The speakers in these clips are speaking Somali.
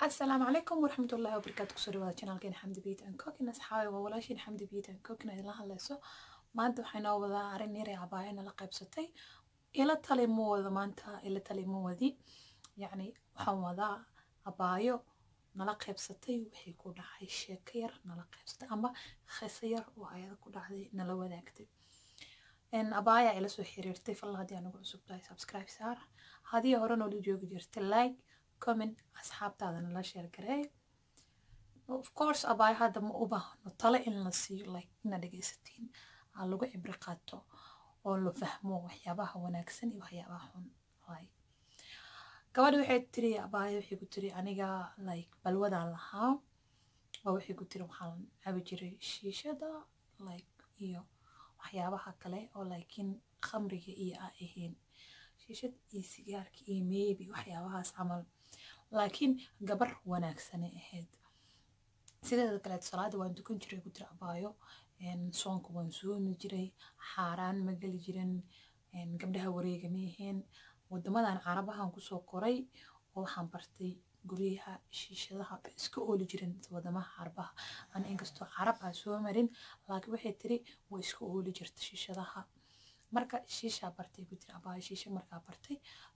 asalaamu calaykum waraxmat ullahi wabarakaatu kusoo dhawaada janaalkeena xamdi biit and cookin asxaabi waa walaashiin xamdi biit and cookin idinla hadlayso maanta waxay noo wadaa arrin yar ee cabaaya nala qaybsatay ila tali ma wada maanta ila tali ma wadi yacni waxaan wadaa abaayo nala qaybsatay wixii ku dhacay sheeko yar nala qaybsatay ama khiso yar oo ayada ku dhacday nala wadaagtay abaaya ila soo xiriirtay falla haddii anugu cusub tahay subscribe saar haddii hore noola joogi jirtay like comment asxaabtaada nala sheer gareey of course abaaya hadda ma u baahno tale in la siiyo like ina dhegaysatiin aa lagu cibri qaato oo la fahmo waxyaabaha wanaagsan iyo waxyaabaha xun like gabadha waxay tiri abaaya waxay ku tiri aniga like balwadaan lahaa oo waxay ku tiri waxaan cabi jiray shiishada like iyo waxyaabaha kale oo laakiin khamriga iyo a ahayn shiishad iyo sigaarka iyo maybe waxyaabahaas camal laakiin gabar wanaagsanay ahayd sideeda kaleeto salaada waan dukan jiray ku tiri abaayo soonka waan soomi jiray xaaraan ma geli jirin gabdhaha wareega ma ahayn wadamadan carabahan kusoo koray oo waxaan bartay guryaha shiishadaha iska ooli jirin wadamaha carabaha ana inkastoo carab aa soo marin laakiin waxay tiri way iska ooli jirta shiishadaha marka shiishaa bartay ku tiri abaayo shiisha markaa bartay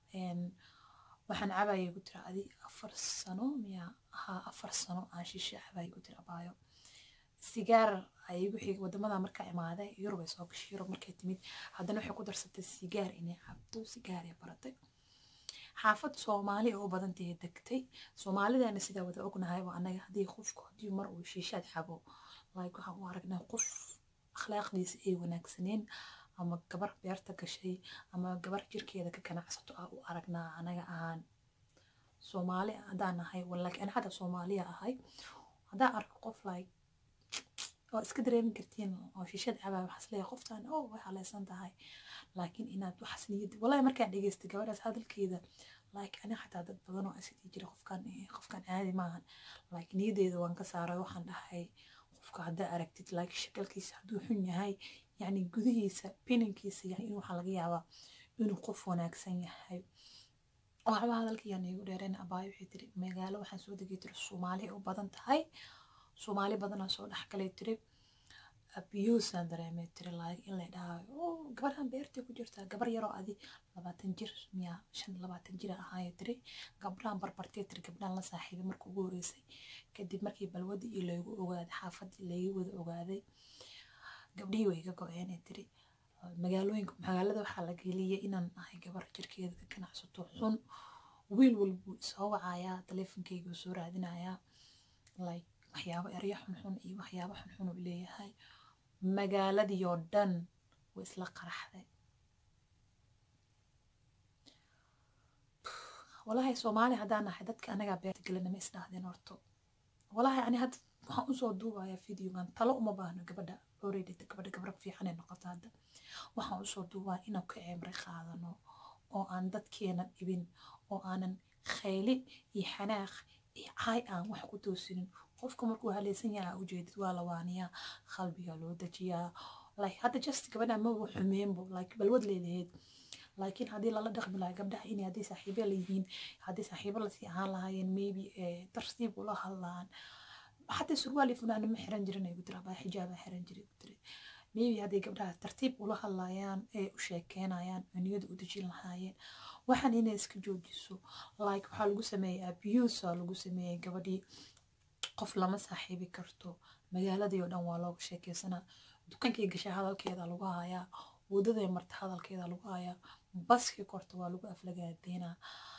waxaan cabayay ku tiri adi afar sano miya ahaa afar sano aan shiisha cabayay ku tiri abaayo sigaar ay wixii wadamada markaa imaaday yurub ay soo gashay yurub markay timid haddana waxay ku darsatay sigaar inay cabto sigaar ay baratay xaafad soomaali oo badantay degtay soomaalidana sidaa wada ognahay waa anaga haddii qofku haddii mar uu shiishaad cabo like waxaan u aragnaa qof akhlaaqdiisa ay wanaagsaneen ama gabar beerta gashay ama gabar jirkeeda ka ganacsato ah u aragnaa anaga ahaan soomaali haddaan ahay walaakiin ana hadda soomaaliya ahay haddaan arko qof like oo iska dareemi kartiin oo shiishad cabaa waxaas leeyahay qoftaan oo way haleysan tahay laakiin inaad waxaas niyad wallahi markaan dhegeystay gabadhaas hadalkeeda like ani xataa dad badan oo asidii jira qofkan qofkan caadi maahan like niyadeeda waan ka saaray waxaan dhahay qofka haddaa aragtid like shakalkiisa hadduu xun yahay yacni gudihiisa pininkiisa yani in waxaa laga yaabaa inuu qof wanaagsan yahay waxba hadalkayaan iigu dheereen abaayo waxay tiri magaalo waxaan soo degay tiri soomaali u badan tahay soomaali badanaa soo dhexgalay tiri abiyuusaan dareemay tiri like in la dhahayo oo gabadhan beertay ku jirtaa gabar yaroo adi labaatan jir miya shan labaatan jira ahaayo tiri gabdhahan barbartay tiri gabdhahan la saaxiibay marka ugu horeysay kadib markii balwadii iyo laygu ogaaday xaafadii layga wada ogaaday gabdhihii way iga go-een ee tiri magaalooyinka magaalada waxaa la geliyay inaan ahay gabar jirkeeda ka ganacsato xun wiil walbuu soo wacayaa taleefonkeyga soo raadinayaa like waxyaabo eryo xunxun iyo waxyaabo xunxun uu leeyahay magaaladii oo dhan way isla qaraxday walaahi soomaali haddaan nahay dadka anagaa beerta gelina ma isdhahdeen horto walaahi ani hadda waxaan usoo duubayaa videogan talo uma baahno gabadha already gabadha gabra fiican ee noqoto hadda waxaan usoo duubaa inaan ka cimri qaadano oo aan dadkeena dhibin oo aanan khayli iyo xanaaq iyo caay aan wax ku toosinin qofka markuu haleysan yahay ujeedid waa lawaaniyaa qalbiga loo dejiyaa like hadda just gabadha maba xumeenbo like balwad leedaheed laakiin haddii lala dhaqmi lahaa gabdhaha inay haddii saaxiibo layihiin haddii saaxiibo lasii ahaan lahaayeen maybe tartiib ula hadlaan حتى سروالي فلان ما حرن جرنا يقول بقى حجاب حرن جري قلت maybe hadday gabdhaha tartiib ula hadlayaan ee u sheekeynayaan oo niyada u dejin lahaayeen waxaan inay iska joojiso like waxaa lagu sameeyey abuse aa lagu sameeyey gabadhii qof lama saaxiibi karto magaaladii oo dhan waa looga sheekeysanaa dukankii gashay hadalkeeda lagu hayaa wadaday marta hadalkeeda lagu hayaa baskii korta waa lagu aflagaadeynaa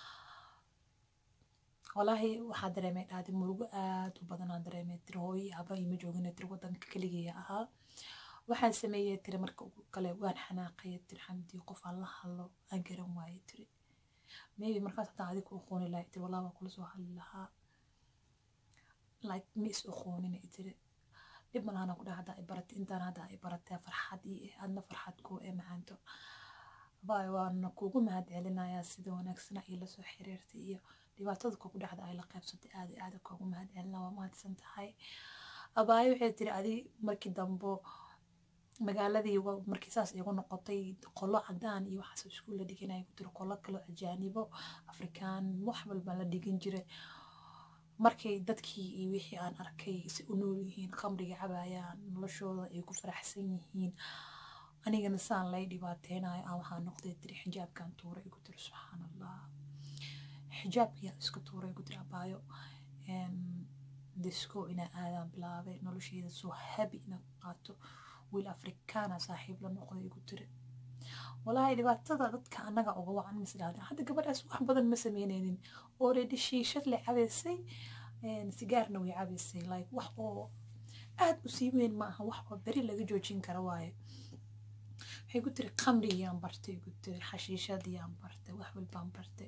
walaahi waxaa dareemay dhaadi murugo aad u badanaa dareemay tiri hooyi haba ima joogina tiri wadanka keligeeya ahaa waxaan sameeyey tiri marka ugu kale waan xanaaqaya tiri xamdii qof aan la hadlo aan garan waaye tiri maybe markaas haddaan adig ku aqooni lahay tiri walaa waa kula soo hadli lahaa like ma is aqoonina tiri dhib malahana ku dhaha haddaa i baratay intaan haddaa i baratay farxad iyo adna farxad kuu ee macaanto baay waana kuugu mahad celinayaa sida wanaagsana iyo lasoo xiriirtay iyo dhibaatada kugu dhacda ay la qaybsatay aad iyo aad kuugu mahad celina waa mahadsan tahay abaayo waxay tiri adi markii dambo magaaladii markii saas igu noqotay qolo cadaan iyo waxaas iskuul la dhiganaya ku tiri qolo kaloo ajaanibo afrikaan wax walba la dhigan jiray markay dadkii iyo wixii aan arkay si u nool yihiin khamriga cabaayaan noloshooda ay ku faraxsan yihiin anigana saan lay dhibaateynayo aan waxaa noqday tiri xijaabkan tuura igu tiri subxaan allah xijaabkiyaa iska tuura igu tiri abaayo disco inaa aadaan bilaabay nolosheeda soo habi inaa qaato wiil afrikaana saaxiib la noqday igu tiri walaahi dhibaatada dadka annaga uga wacan misdhaadin hadda gabadhaas wax badan ma sameyneynin already shiishad le cabaysay sigaarna way cabaysay like wax oo aad u sii weyn maaha wax oo beri laga joojin kara waaye waxay ku tiri khamrigiyaan bartay ku tiri xashiishadiyaan bartay wax walbaan bartay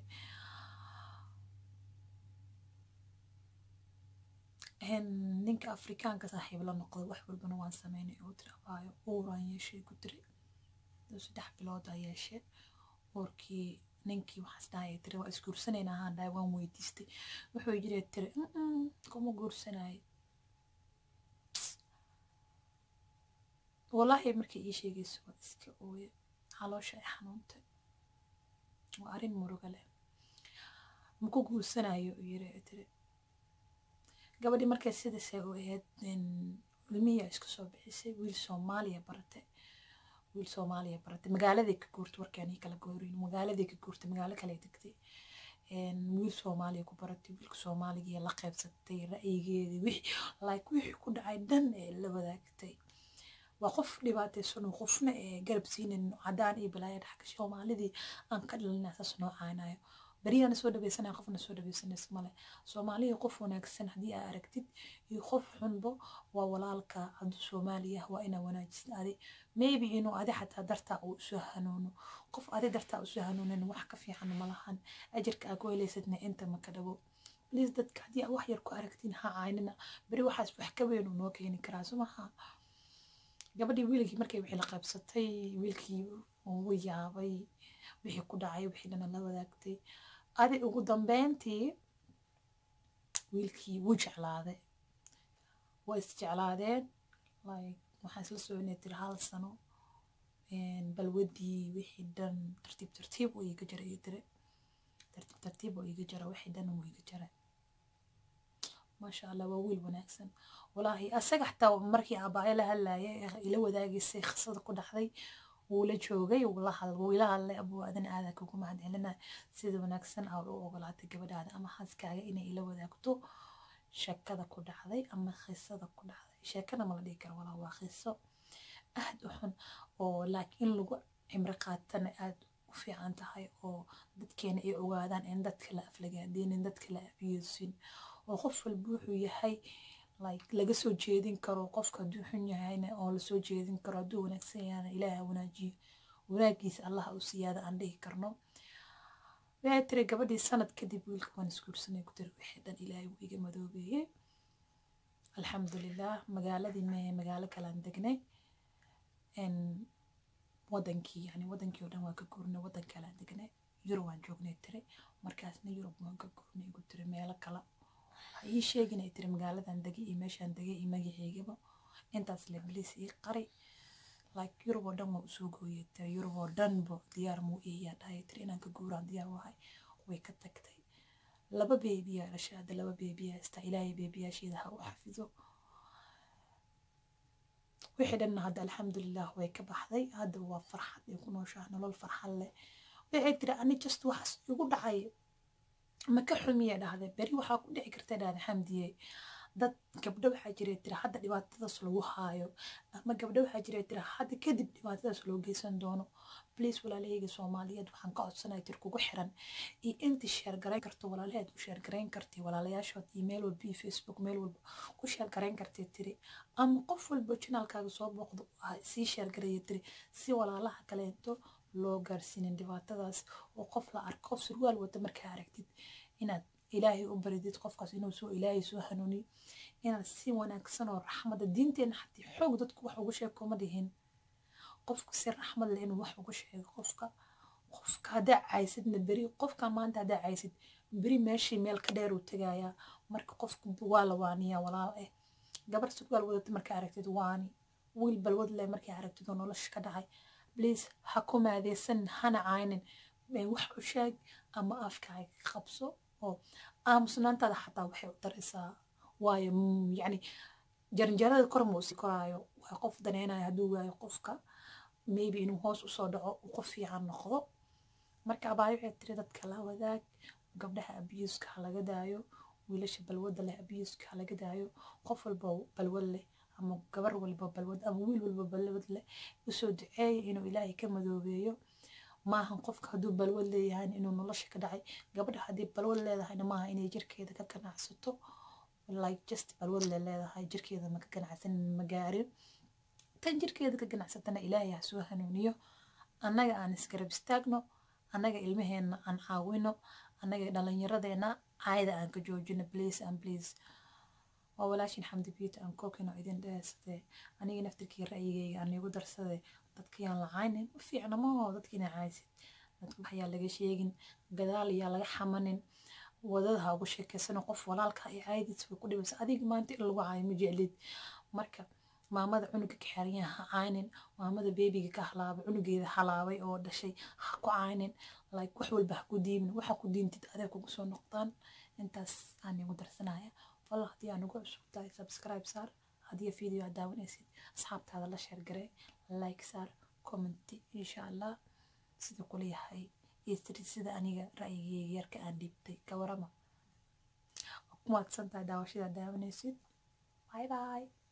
ninka afrikaanka saaxiib la noqday wax walbana waan sameynay oo tiri abaayo uuraan yeeshay ku tiri saddex bilood aa yeeshe uurkii ninkii waxaas dhahaya tiri waa isguursanayna ahaan dhahay waan weydiistay wuxuu jira tiri kuma guursanaayo wallaahi markay ii sheegayso waa iska ooye caloosha ay xanuuntay waa arrin muruga leh maku guursanayo yiri tiri gabadhii markay sidaasay u ahayd ilmihiyaa iska soo bixisay wiil soomaaliya baratay wiil soomaaliya baratay magaaladay ka guurtay warkaanii kala goorin magaaladay ka guurtay magaalo kale degtay wiil soomaaliya ku baratay wiilka soomaaliga la qaybsatay ra'yigeedii wixii like wixii ku dhacay dhan ee la wadaagtay waa qof dhibaataysan oo qofna ee garab siinin cadaan iyo balaaya dhaxka soomaalidii aan ka dhalinaa saas noo caanayo beriyaana soo dhaweysanaya qofna soo dhaweysanaysa male soomaaliya qof wanaagsan haddii aa aragtid iyo qof xunbo waa walaalka hadduu soomaaliya waa inaa wanaajisid adi maybe inuu adi xataa dartaa uu isu hanuuno qof adi dartaa isu hanuunin wax ka fiican malahan ajarka aa ku helaysadna inta maka dhago please dadka haddii aa wax yar ku aragtiin ha caynina beri waxaas wax ka weyn uu noo keeni karaa somaha gabadhii wiilkii markay wixii la qaybsatay wiilkii uu yaabay wixii ku dhacay wixii dhana la wadaagtay adi ugu dambeyntii wiilkii wuu jeclaaday waa isjeclaadeen like waxaan isla soconay tiri hal sano balwadii wixii dhan tartiib tartiib uu iga jara iyo tiri tartiib tartiib uu iga jara wixii dhan uu iga jara maasha allah waa wiil wanaagsan walaahi asaga xataa markii aabaayo la hadlaaya ila wadaagaysay khasada ku dhaxday wuu la joogay wuu ila hadlay abuu adan aada kugu mahad celina sida wanaagsan aa u ogolaatay gabadhaada ama xaaskaaga inay ila wadaagto sheekada ku dhacday ama khisada ku dhacday sheekada ma la dhihi karo walaa waa khiso aad u xun oo laakiin lagu cimri qaatana aad u fiican tahay oo dadkeena ay ogaadaan in dadka la aflagaadeenin dadka la abiyoosin oo qof walba wuxuu yahay like laga soo jeedin karo qofka hadduu xun yahayna oo lasoo jeedin karo hadduu wanaagsan yahayna ilaaha wanaajiyo wanaagiisa allaha u siyaada aan dhihi karno waxay tiri gabadhii sanad kadib wiilka waan isguursanay ku tiri wixii dhan ilaahay wuu iga madoobeeyey alxamdulilah magaaladii mehe magaalo kalaan degnay wadankii yani wadankii oo dhan waan ka guurnay wadan kalaan degnay yurub waan joognay tiri markaasna yurub waan ka guurnay igu tiri meelo kala waxaa ii sheegin ay tiri magaaladan degay iyo meeshaan degay iyo magaceygaba intaas le bliis ii qari like yurub oo dhan waa usoo gooyay tiri yurub oo dhanba diyaar muu iiyaa dhahay tiri inaan ka guuraan diyaar wahay way ka tagtay laba beebiyaa dhashay hadda laba beebiyaa istaa ilaahay beebiyaasheeda ha u xafido wixii dhanna hadda alxamdulilah way ka baxday hadda waa farxad ay ku nooshaha nolol farxad leh waxay tiri ani just waxaas igu dhacay ma ka xumiya dhahde beri waxaa ku dhici karta dhahde xamdiye dad gabdho waxaa jira tira hadda dhibaatadaas lagu haayo ama gabdho waxaa jira tira hadda kadib dhibaatadaas loo geysan doono bliis walaalahayga soomaaliyeed waxaan ka codsanaya tir kugu xiran iyo intii sheergarayn karto walaalaheed u sheergarayn kartay walaalayaashood iyo meel walba iyo facebook meel walba ku sheergarayn kartay tiri ama qof walba janaalkaaga soo booqdo sii sheergaraya tiri si walaalaha kaleento loo gaarsiinin dhibaatadaas oo qof la arko qof surwaal wata markaa aragtid inaad ilaahay u baridid qofkaas inuu soo ilaahay soo hanuuniyo inaad si wanaagsan oo raxmada diinteena xatii xoog dadku wax ugu sheeg kuma dhihin qofka si raxmad leh inuu wax ugu sheego qofka qofka haddaa caysidna beri qofka maanta haddaa caysid beri meeshii meel ka dheer uu tegayaa marka qofka waa la waaniyaa walaal eh gabar surwaal wadata markaa aragtid waani wiil balwad leh markay aragtid oo nolosha ka dhacay bliis ha ku maadeysan hana caynin wax u sheeg ama afkaaga qabso oo aamusnaantaada xataa waxay u daraysaa waayo yacni jaranjarada kor ma usi koraayo waa qof daneynayo hadduu waayo qofka maybe inuu hoos usoo dhaco uu qof fiican noqdo marka abaayo waxay tiri dadka la wadaag gabdhaha abuuska ha laga daayo wiilasha balwadda leh abuuska ha laga daayo qof walba balwad leh ama gabar walba balwad ama wiil walba balwad leh usoo duceeya inuu ilaahay ka madoobeeyo maahan qofka hadduu balwad leeyahay inuu nolosha ka dhacay gabadha haddii balwad leedahayna maaha inay jirkeeda ka ganacsato like just balwad le leedahay jirkeeda maka ganacsanin ma gaarin tan jirkeeda ka ganacsatana ilaahay ha soo hanuuniyo annaga aan isgarab istaagno annaga ilmaheenna aan caawino annaga dhalinyaradeenna caayda aan ka joojino please and please waa walaashin xamdi biita aan kookino idin dheesade aniga naftirkii ra'yigayga aan igu darsade dadkiyaan la caynin u fiicna maho dadkiina caaysid dadka waxyaa laga sheegin gadaal ayaa laga xamanin wadada ha ugu sheekeysano qof walaalka ay caaydiis way ku dhibaysa adiga maanta in lagu caayo ma jeclid marka maamada cunuga ka xeranyaha ha caynin maamada beebiga ka halaabay cunugeeda halaabay oo dhashay ha ku caynin like wax walba ha ku diimin waxa ku diintid adeeg kugu soo noqdaan intaas aan igu darsanaya wallah haddii aan ugu cusub tahay subscribe saar haddii video aad daawanaysid asxaabtaada la sheer garee like saar commenti insha allah sida kula yahay iyo sida aniga ra'yigeyga yarka aan dhiibtay ka warama waa ku mahadsantahay daawashada daawanaysid bye bye